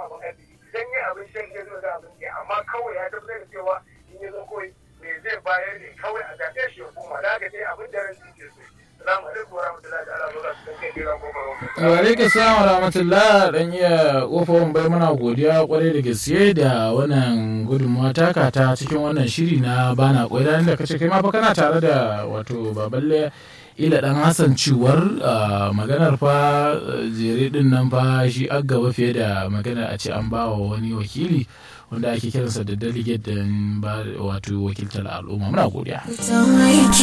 abin arziki idan yi abin shan ya zo da abin ke amma kawai ya tabbatar da cewa in ya zo kawai me zai bayar ne kawai a zaɓe shi ya koma da haka dai abin da ran ke so salamu alaikum wa rahmatullahi ta'ala wa barakatuhu kai kira ko ba wa alaikum salam wa rahmatullah dan iya kofar bai muna godiya kwarai da gaske da wannan gudunmawa taka ta cikin wannan shiri na bana kwai da kace kai ma fa kana tare da wato baballe ila dan hassan ciwar maganar fa jere din nan fa shi an gaba fiye da maganar a ce an ba wa wani wakili wanda ake kiransa da delegate din ba wato wakiltar al'umma muna godiya